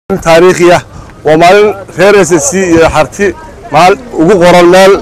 taariikhi ah waa maalin reer s c iyo xarti maal ugu qoran meel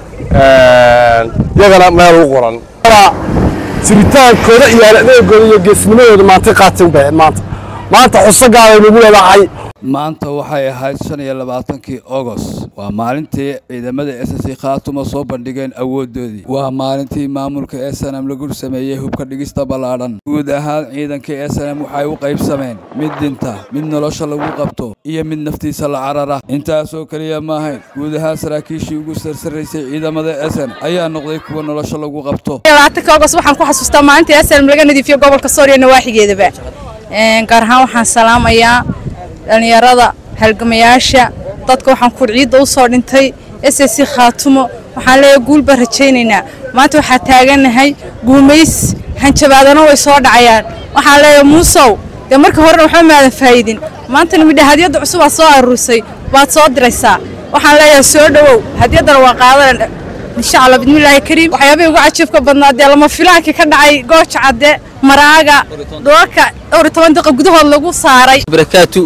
iyagana meel ugu qoran jiritaankooda iyo adeegooda iyo geesnimadooda maantay qaateen bay maanta maanta xuso gaaday nagu leedahay maanta waxay ahayd shan iyo labaatankii agost waa maalintii ciidamada s c khaatuma soo bandhigeen awoodoodii waa maalintii maamulka s n m lagu sameeyey hubka dhigista ballaadhan guud ahaan ciidankii s n m waxay u qaybsameen mid dhinta mid nolosha lagu qabto iyo mid naftiisa la carara intaasoo keliya maahayn guud ahaan saraakiishii ugu sarsaraysay ciidamada s n ayaa noqday kuwa nolosha lagu qabto labaatanka agost waxaan ku xasuustaa maalintii s n laga nadiifiyo gobolka sooriya nawaaxigeedaba gaar ahaan waxaan salaamayaa dhallinyarada halgamayaasha dadka waxaan kur ciidda u soo dhintay s c khaatumo waxaan leeyahay guul baan rajaynaynaa maanta waxaa taagannahay guumays hanjabaadana way soo dhacayaan waxaan leeyahay muusow dee marka horena waxba maadan faa'idin maantana midha hadiyadda cusub aad soo aruurisay baad soo diraysaa waxaan leeyahay soo dhowow hadiyaddana waa qaadana insha allah bismillaahi kariim waxyaabihii ugu cajiibka badnaa dee lama filaankii ka dhacay gooja cadde maraaga dhulalka dhowr iyo toban daqiiqa gudahood lagu saaray barakaatu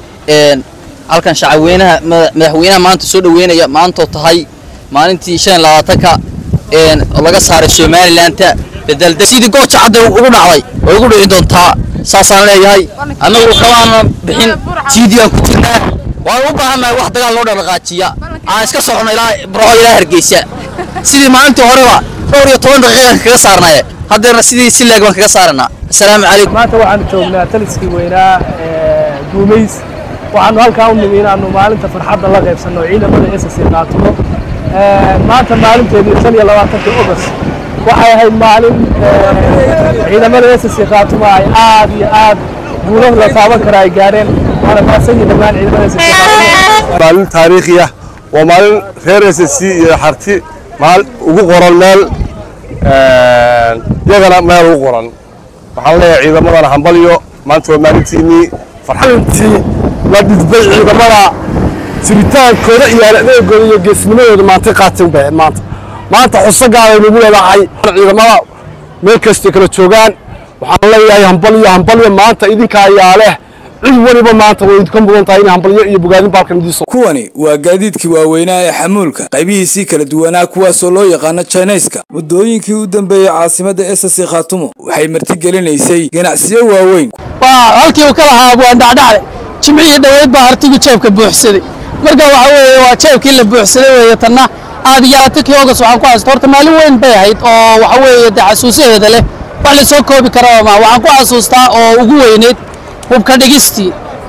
halkan shacabweynaha madaxweynaha maanta soo dhoweynaya maantoo tahay maalintii shan iyo labaatanka oo laga saaray somalilanka bedelde sidii gooja cadda ugu dhacday way ugu dhici doontaa saasaan leeyahay annagu kabaana bixin jiidiyaan ku jirnaa waan u baahannahay wax dagaal loo dhaqaajiya aan iska socono ilaa burco ilaa hargeysa sidii maalintii horeba dhowr iyo toban daqiiqaan kaga saarnaye haddeerna sidii si leeg baan kaga saaranaa asalaamu calaykum maanta waxaanu joognaa taliskii weynaa guumays waxaanu halkaa u nimi inaanu maalinta farxadda la qaybsanno ciidamada s c qaatumo maanta maalinteedii shan iyo labaatankii ogost waxay ahayd maalin ciidamada s c qaatumo ay aad iyo aad guulo la taaban kara ay gaareen waana mahadsanyihin dhammaan ciidamada s c qaatumo maalin taariikhi ah waa maalin reer s c iyo xarti maal ugu qoran meel iyagana meel ugu qoran waxaan leeyahay ciidamadana hambalyo maanta waa maalintiinii farxalintii la dhidbay ciidamada jiritaankooda iyo adeegooda iyo geesnimadooda maantay qaateen bay maanta maanta xuso gaaday nagu leedahay ciidamada meel kastay kala joogaan waxaan leeyahay hambalyo hambalyo maanta idinka ayaa leh cid weliba maanta way idinka mudan tahay in hambalyo iyo bogaadin baalkan idiin kuwani waa gaadiidkii waaweynaa ee xamuulka qaybihiisii kala duwanaa kuwaasoo loo yaqaano jinayska muddooyinkii u dambeeyey caasimadda s c khaatumo waxay martigelinaysay ganacsiyo waaweyn halkii uu ka lahaa waan dhacdhacday jimcihii dhoweyd baa hartigu jeebka buuxsaday marka waxa weeye waa jeebkii la buuxsaday weeye tanna aad iyo aadkii ogas waxaan ku xasuusta horta maalin weyn bay ahayd oo waxa weeye dee xasuusaheeda leh wax la soo koobi karaa ma waxaan ku xasuustaa oo ugu weyneyd hubka dhigistii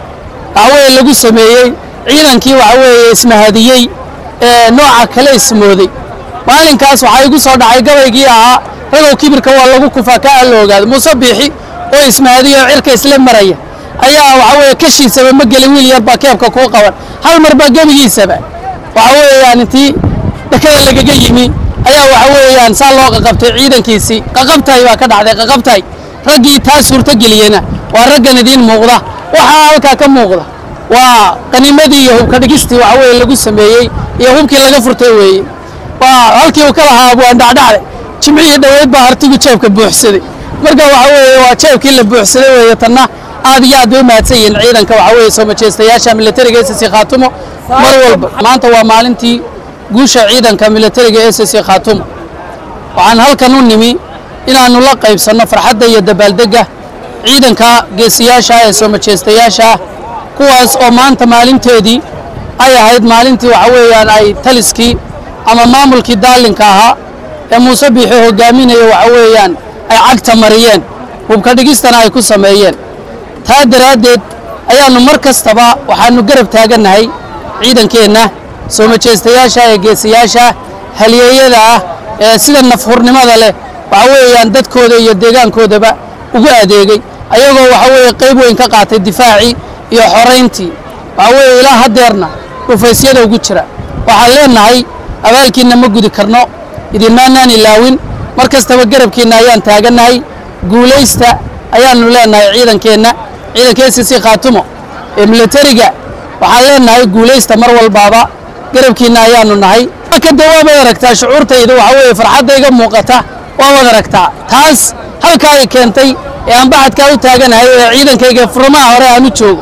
waxa weeye lagu sameeyey ciidankii waxa weeye ismahadiyey ee nooca kale ismooday maalinkaas waxaa igu soo dhacay gabaygii ahaa ragow kibirka waa lagu kufaa kaa la ogaado muuse biixi oo ismahadiyo oo cirka isla maraya ayaa waxa weeye kashiisaba ma gelin wiil yar baa keebka kuu qaban hal mar baa gebigiisaba waxa weeyaan intii dhakada lagaga yimi ayaa waxa weeyaan saa loo qaqabtay ciidankiisii qaqabtahay baa ka dhacday qaqabtahay raggii taa suurtogeliyena waa raggan idiin muuqda waxaa halkaa ka muuqda waa qanimadii iyo hubka dhigistii waxa weeye lagu sameeyey iyo hubkii laga furtay weeye waa halkii uu ka lahaa waan dhacdhacday jimcihii dhoweyd baa hartigu jeebka buuxsaday marka waxa weeye waa jeebkii la buuxsaday weeye tanna aad iyo aad bay u mahadsan yihiin ciidanka waxa weeye soo majeystayaasha militariga s c khaatumo mar walba maanta waa maalintii guusha ciidanka militariga s c khaatumo waxaan halkan u nimi inaannu la qaybsanno farxadda iyo dabaaldegga ciidanka geesiyaasha ee soo majeystayaasha kuwaas oo maanta maalinteedii ay ahayd maalintii waxa weeyaan ay taliskii ama maamulkii daalinka ahaa ee muuse biixi hogaaminaya waxa weeyaan ay cagta mariyeen hubka dhigistana ay ku sameeyeen taa daraaddeed ayaannu mar kastaba waxaannu garab taagannahay ciidankeenna soo majeystayaasha ee geesiyaasha halyeeyada ah ee sida nafhurnimada leh waxa weeyaan dadkooda iyo deegaankoodaba ugu adeegay ayagoo waxa weeye qayb weyn ka qaatay difaacii iyo xorayntii waxa weeye ilaa haddeerna dhufaysyada ugu jira waxaan leennahay abaalkiinna ma gudi karno idinmaanaan ilaawin mar kastaba garabkiinna ayaan taagannahay guulaysta ayaannu leennahay ciidankeenna ciidanka s c khaatumo ee militariga waxaan leennahay guulaysta mar walbaaba garabkiinna ayaannu nahay kada waabaad aragtaa shucuurtayda waxa weeye farxaddayga muuqata waabaad aragtaa taas halkaa ay keentay ee aan baxadkaa u taaganahay ee ciidankayga furmaha hore aan u joogo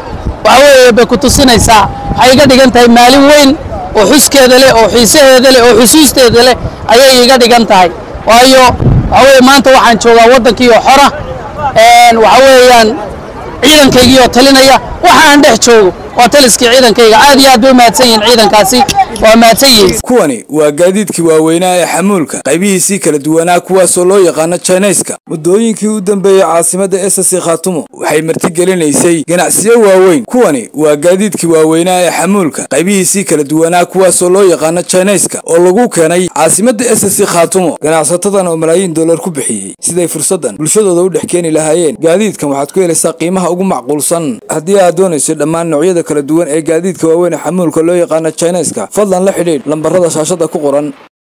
waxa weeye bay ku tusinaysaa waxay iga dhigan tahay maalin weyn oo xuskeeda leh oo xiisaheeda leh oo xusuusteeda leh ayay iga dhigan tahay waayo waxa weeye maanta waxaan joogaa waddankii oo xora waxa weeyaan ciidankaygii oo talinaya waxa aan dhex joogo waa taliskii ciidankayga aad iyo aad bay u mahadsan yihiin ciidankaasi waa mahadsan yihiin kuwani waa gaadiidkii waaweynaa ee xamuulka qaybihiisii kala duwanaa kuwaasoo loo yaqaano jinayska muddooyinkii u dambeeyey caasimadda esasi khaatumo waxay martigelinaysay ganacsiyo waaweyn kuwani waa gaadiidkii waaweynaa ee xamuulka qaybihiisii kala duwanaa kuwaasoo loo yaqaano jinayska oo lagu keenay caasimadda esasi khaatumo ganacsatadan oo malaayiin dollar ku bixiyey siday fursaddan bulshadooda u dhex keeni lahaayeen gaadiidkan waxaad ku helaysaa qiimaha ugu macquulsan haddii aad doonayso dhammaan noocyada kala duwan ee gaadiidka waaweyn ee xamuulka loo yaqaano jinayska fadlan la xidhiidh lambarada shaashada ku qoran